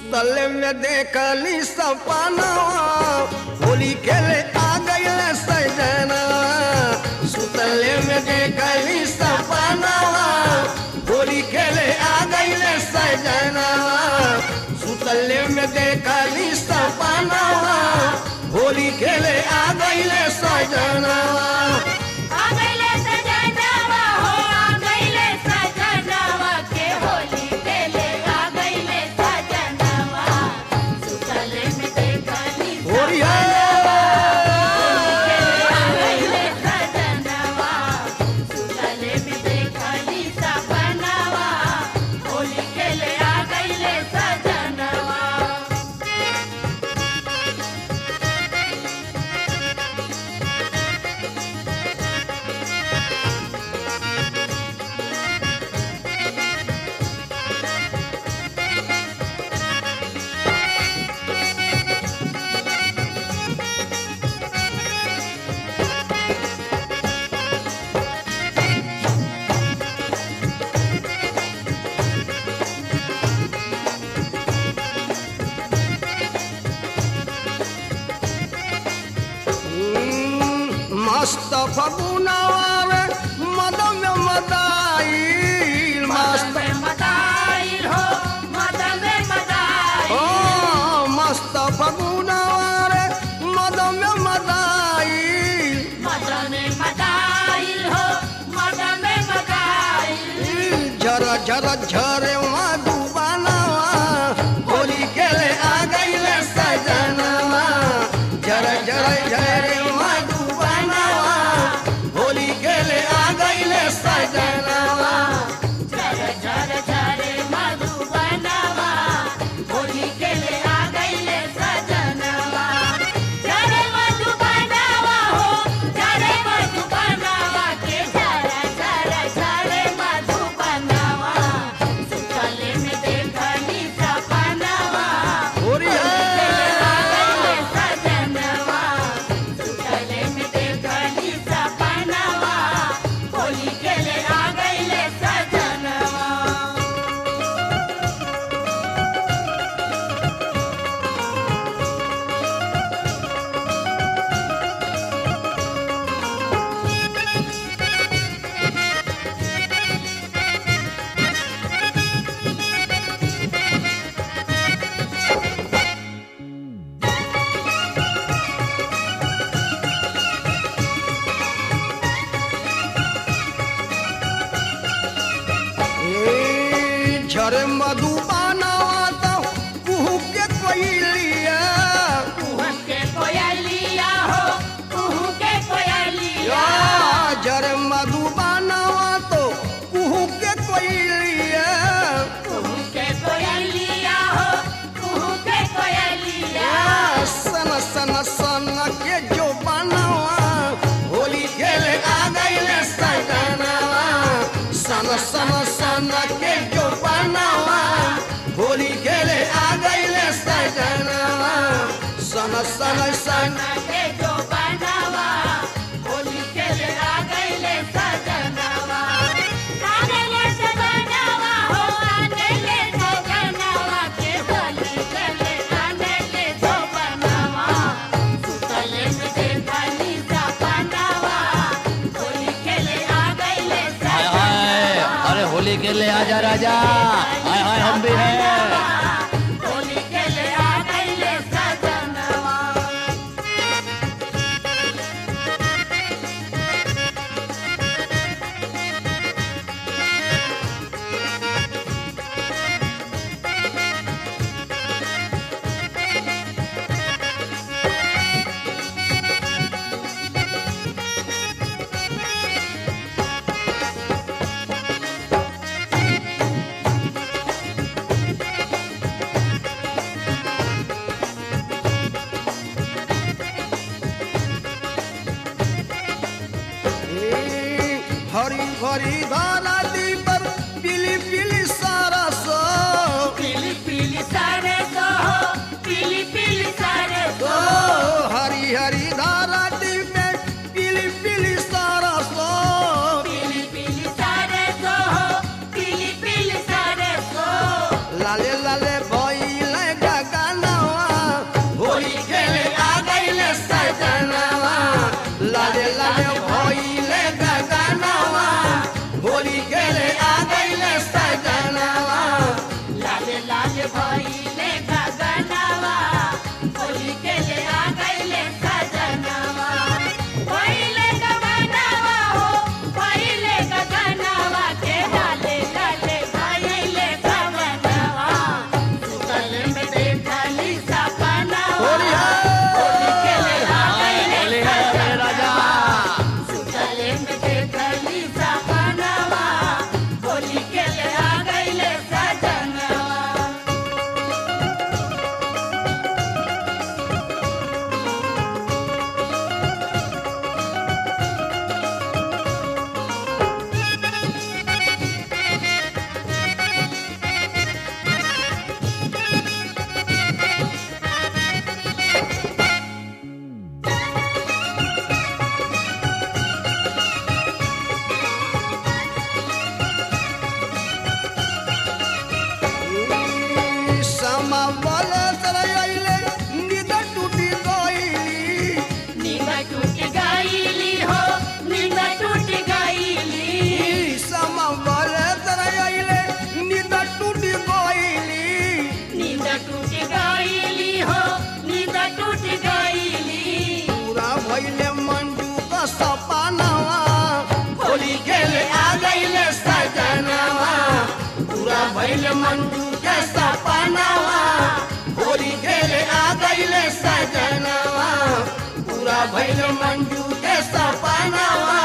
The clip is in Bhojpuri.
सुतल में देखली सपनवा होली खेले आ गईल सजनवा सुतल में देखली सपनवा होली खेले आ गईल सजनवा सुतल में देखली सपनवा होली खेले आ गईल सजनवा आ गइले सजनवा हो आ गइले सजनवा के होली खेले आ गइले सजनवा सुतले में देखली होली है आ गइले सजनवा सुतले में देखली सपनवा होली खेले आ गइले सजनवा मस्त फगुनवा मदम मदाई मस्त मदन में मदाइल हो मदन में मदाइल ओ मस्त फगुनवा मदम मदाई मदन में मदाइल हो मदन में मदाइल झर झर झरे मधुबनवा होली खेले आ गईल सजनवा झर झर झरे मधुबनवा होली खेले आ गईल सजनवा झर झर झरे मधुबनवा होली खेले आ गइले सजनवा झरे मधुबनवा हो झरे मधुबनवा के झर झर झरे मधुबनवा सुतले में देखली सपनवा होली है आ गइले सजनवा सुतले में देखली सपनवा होली खेले आ गइले सजनवा ए, झरे मधुबनवा तो कुहू के कोइलिया कुहू के कोयलिया हो कुहू के कोयलिया या झरे मधुबनवा तो कुहू के कोइलिया कुहू के कोयलिया हो कुहू के कोयलिया या सन सन सन के जो बनवा होली खेले आ गईले सजनवा सन सन सन के जो बनवा होली खेले आ गईले सजनवा सन सन सन के जो बनावा होली खेले आ गइले सजनवा आ गइले सजनवा हो आ गइले सजनवा के होली खेले आ गइले जो बनावा सुतले में देखली सपनावा होली खेले आ गइले हाय हाय सजनवा अरे होली के लिए आजा राजा हाय हाय हम भी हैं होली खेले आ गइले सजनवा ए, हरी भरी धारा दी पर पीली पीली सारा सो पीली पीली सारे सो पीली पीली सारे ओ सो हरी हरी धारा दी में पीली पीली सारा सो पीली पीली सारे सो पीली पीली सारे सो लाले लाले भइले भइल मंजू के सपनावा होली खेले आ गईले सजनवा पूरा भइल मंजू के सपनावा